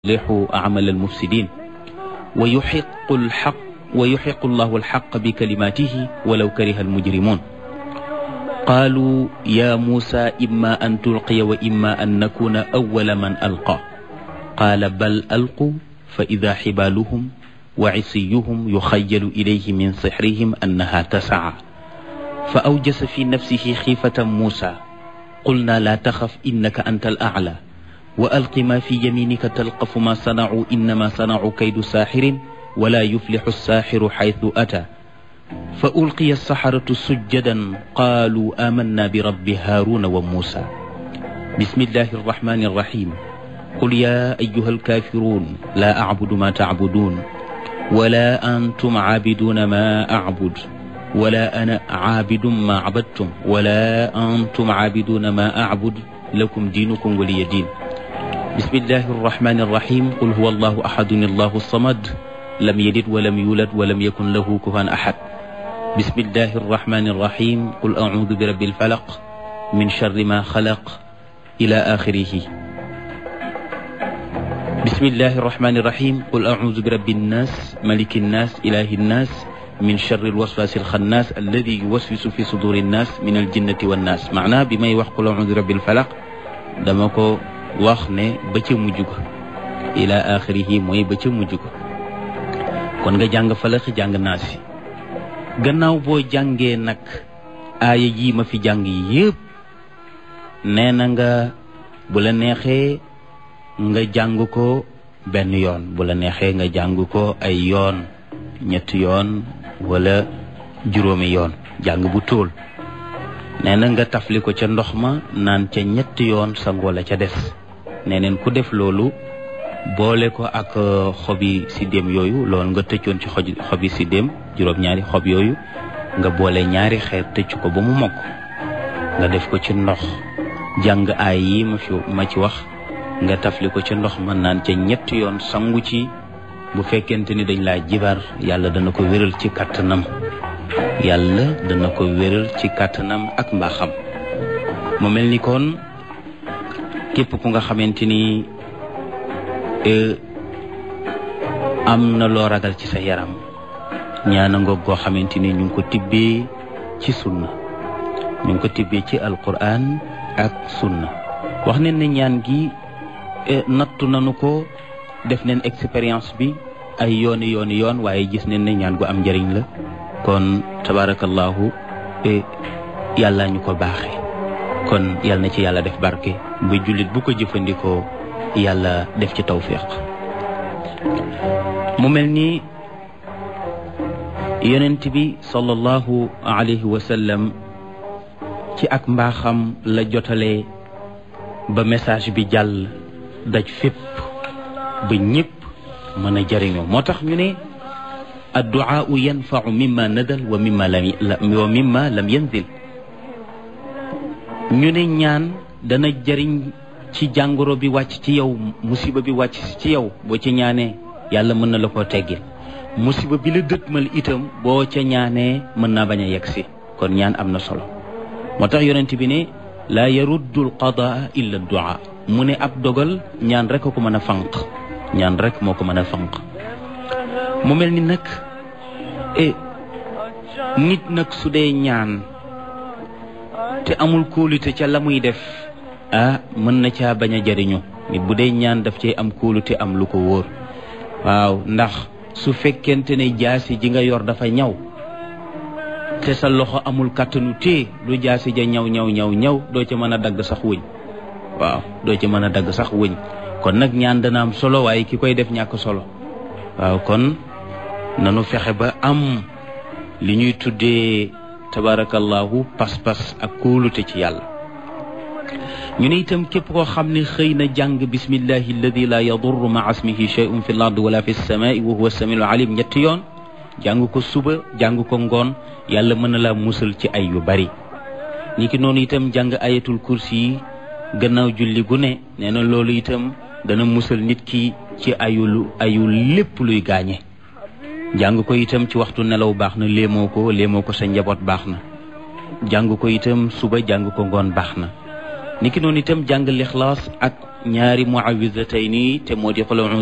يصلح أعمال المفسدين ويحق الحق ويحق الله الحق بكلماته ولو كره المجرمون قالوا يا موسى إما أن تلقي وإما أن نكون أول من ألقى قال بل ألقوا فإذا حبالهم وعصيهم يخيل إليه من سحرهم أنها تسعى فأوجس في نفسه خيفة موسى قلنا لا تخف إنك أنت الأعلى وألق ما في يمينك تلقف ما صنعوا إنما صنعوا كيد ساحر ولا يفلح الساحر حيث أتى فألقي السحرة سجدا قالوا آمنا برب هارون وموسى بسم الله الرحمن الرحيم قل يا أيها الكافرون لا أعبد ما تعبدون ولا أنتم عابدون ما أعبد ولا أنا عابد ما عبدتم ولا أنتم عابدون ما أعبد لكم دينكم ولي دين بسم الله الرحمن الرحيم قل هو الله أحد الله الصمد لم يلد ولم يولد ولم يكن له كفوا أحد بسم الله الرحمن الرحيم قل أعوذ برب الفلق من شر ما خلق إلى آخره بسم الله الرحمن الرحيم قل أعوذ برب الناس ملك الناس إله الناس من شر الوسواس الخناس الذي يوسوس في صدور الناس من الجنة والناس معناه بما يوحق أعوذ برب الفلق دمكو wax ne ba ca mujj ko ila axirihi mooy ba ca mujj ko kon nga jàng falax jàng naasi gannaaw boo jàngee nag aaya yi ma fi jàng yépp nee na nga bu la neexee nga jàng ko benn yoon bu la neexee nga jàng ko ay yoon ñetti yoon wala juróomi yoon jàng bu tóol nee na nga tafli ko ca ndox ma naan ca ñetti yoon sangoo la ca des nee neen ku def loolu boole ko ak xobi siddéem yooyu loolu nga tëccoon ci xoj xobi siddéem juróom-ñaari xob yooyu nga boole ñaari xeer tëcc ko ba mu mokk nga def ko ci ndox jàng aay yi ma fi ma ci wax nga tafli ko ci ndox ma naan ca ñetti yoon sangu ci bu fekkente ni dañ laa jibar yàlla dana ko wéral ci kàttanam yàlla dana ko wéral ci kàttanam ak mbaaxam mu mel ni kon képp ku nga xamante ni am na loo ragal ci sa yaram ñaana ngoog goo xamante ni ñu ngi ko tibbee ci sunna ñu ngi ko tibbee ci alquran ak sunna wax nañ ne ñaan gi nattu nañu ko def neen expérience bi ay yooni yooni yoon waaye gis nañ ne ñaan gu am njëriñ la kon tabarakallahu yàlla ñu ko baaxee kon yàlla na ci yàlla def barke ba jullit bu ko jëfandikoo yàlla def ci tawfiq mu mel ni yonent bi sallallahu alayhi wa sallam ci ak mbaaxam la jotalee ba message bi jàll daj fépp ba ñëpp mën a jëriñoo moo tax ñu ne adduaau yanfau mimma nadal wa mimma lam wa mimma lam yanzil ñu ne ñaan dana jëriñ ci jàngoro bi wàcc ci yow musiba bi wàcc ci yow boo ci ñaanee yàlla mën na la koo teggil musiba bi la dëtmal itam boo ca ñaanee mën naa bañ a yegg si kon ñaan am na solo moo tax yonent bi ne laa yaruddu al qadaa illa duaa mu ne ab dogal ñaan rek ko mën a fanq ñaan rek moo ko mën a fanq mu mel ni nag e nit nag su dee ñaan te amul kóolute ca la muy def ah mën na caa bañ a jariñu nit bu dee ñaan daf cee am kóolute am lu ko wóor waaw ndax su fekkente ne jaasi ji nga yor dafa ñaw te sa loxo amul kàttanu tee lu jaasi ja ñaw ñaw ñaw ñaw doo ca mën a dagg sax wëñ waaw doo ca mën a dagg sax wëñ kon nag ñaan dana am solo waaye ki koy def ñàkk solo waaw kon nanu fexe ba am li ñuy tuddee tabarakallahu pas-pas ak kóolute ci yàlla ñu ne itam képp koo xam ne xëy na jàng bismillahi alladi la yadurru ma asmihi shay'un fi l ard wala fi lsamai wa huwa samiul alim ñetti yoon jàng ko suba jàng ko ngoon yàlla mën na laa musal ci ay yu bari ñi ki noonu itam jàng ayatul kursi yi gannaaw julli gu ne nee na loolu itam dana musal nit ki ci ayul ayul lépp luy gaañe jàng ko itam ci waxtu nelaw baax na léemoo ko léemoo ko sa njaboot baax na jàng ko itam suba jàng ko ngoon baax na niki noonu itam jàng lixlaas ak ñaari muawidatayni te moo di xul